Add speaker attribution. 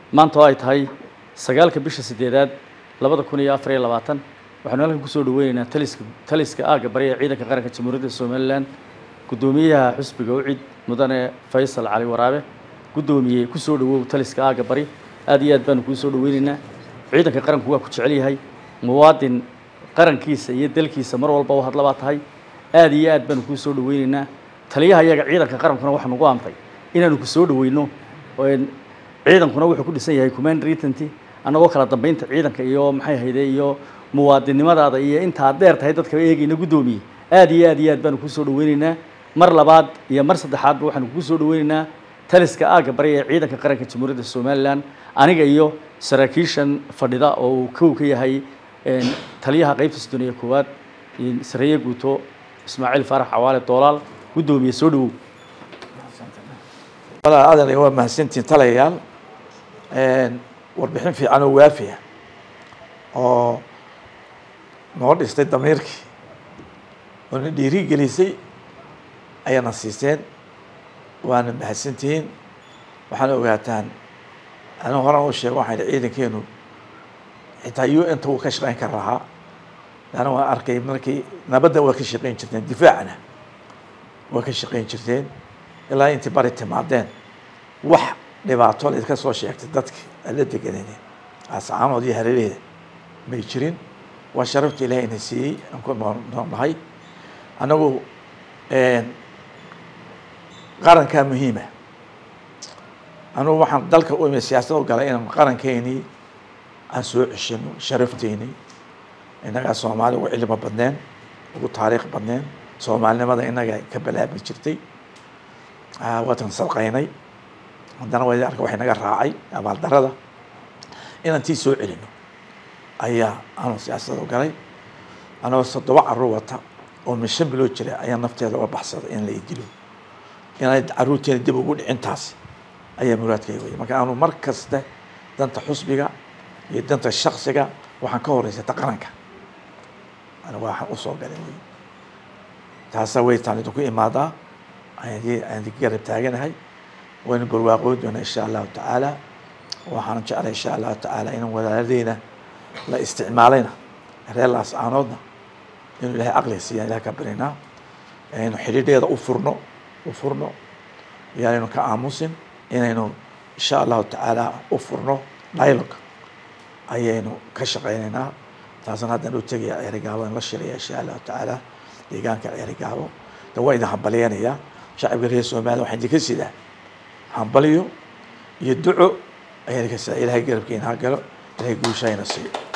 Speaker 1: maanta oo ay tahay sagaalka bisha sideedaad labada kun iyo afar iyo labaatan waxaanu halkan kusoo dhaweyneynaa taliska taliska aagga bari ee ciidanka qaranka jamhuuriyadda somalilan guddoomiyaha xusbiga ucid mudane faysal cali waraabe guddoomiye kusoo dhawow taliska aagga bari aad iyo aad baanu kuu soo dhaweyneynaa ciidanka qaranku waa ku jecel yahay muwaadin qarankiisa iyo dalkiisa mar walba u hadla baa tahay aad iyo aad baanu kuu soo dhaweyneynaa taliyaha iyaga ciidanka qarankuna waxaa nagu amray inaanu ku soo dhaweyno ciidankuna wuxuu ku dhisan yahay command retenty annagoo kala dambeynta ciidanka iyo maxay hayde iyo muwaadinnimadaada iyo intaad dheer tahay dadka eegayna guddoomiye aad iyo aad iyo aad baanu kuu soo dhaweyneynaa mar labaad iyo mar saddexaadba waxaanu kuu soo dhaweyneynaa taliska aagga bari ee ciidanka qaranka jamhuuriyadda somalilan aniga iyo saraakiishan fadhida oo uu kow ka yahay taliyaha qaybta soddoniya koowaad sareeye guuto ismaaciil faarax cawaale doolaal guddoomiye soo dhawow
Speaker 2: adan waa mahadsantiin talayayaal warbixin fiican oo waafiya oo noo dhistay damiirkii oo na dhiiri gelisay ayaana siiseen waana mahadsantihiin waxaana ogaataan anigu horan u sheego waxaan ihi ciidankeenu xitaa u n ta wuu ka shaqeyn kara lahaa laana waan arkay markii nabadda waa ka shaqeyn jirteen difaacna waa ka shaqeyn jirteen ilaa intii bari timaadeen wax dhibaato laydka soo sheegtay dadki ala deganeen asacaanood iyo hareeraheeda may jirin waa sharafta ilahay ina siiyey aan ku noolnahay annagu qarankaa muhiima anugu waxaan dalka u imi siyaasad u galay inaan qarankeenii aan soo ceshino sharafteenii innagaa soomaali ugu cilmi badneen ugu taariikh badneen soomaalinimada innaga ka balaabi jirtay waatan sadqaynay haddana wa arka waxay naga raacay abaaldarada inaan tii soo celino ayaa aanu siyaasada u galay anagoo toddoba carruur wata oo min shan bilood jira ayaa nafteeda uga baxsaday in la idilo inay carruurteena dib ugu dhicin taasi ayaa muraadkayga wey marka aanu mar kasta danta xusbiga iyo danta shaksiga waxaan ka horeysata qaranka anigu waxaan usoo galay wey taasa waytaan idinku imaadaa aan garab taaganahay waynu barwaaqoon doonaa insha allahu tacaala waxaan jeclay insha allahu tacaala inaan walaaladeyna la isticmaalayna reer laascaanoodna inuu ilahay caqliga siiyaan ilahay ka barinaa inaynu xidhiidheeda u furno u furno yaanaynu ka aamusin inaynu insha allahu tacaala u furno dialogue ayaynu ka shaqeynaynaa taasna haddaan u tegaya ceerigaabo in la shiraya insha allahu tacaala deegaanka ceerigaabo de waa idin hambaliyanayaa shacabka reer somaliya waxaan idinka sidaa hambaliyo iyo duco ayaan idinka sidaa ilahay garabkeena ha galo ilahay guushahayna siiyo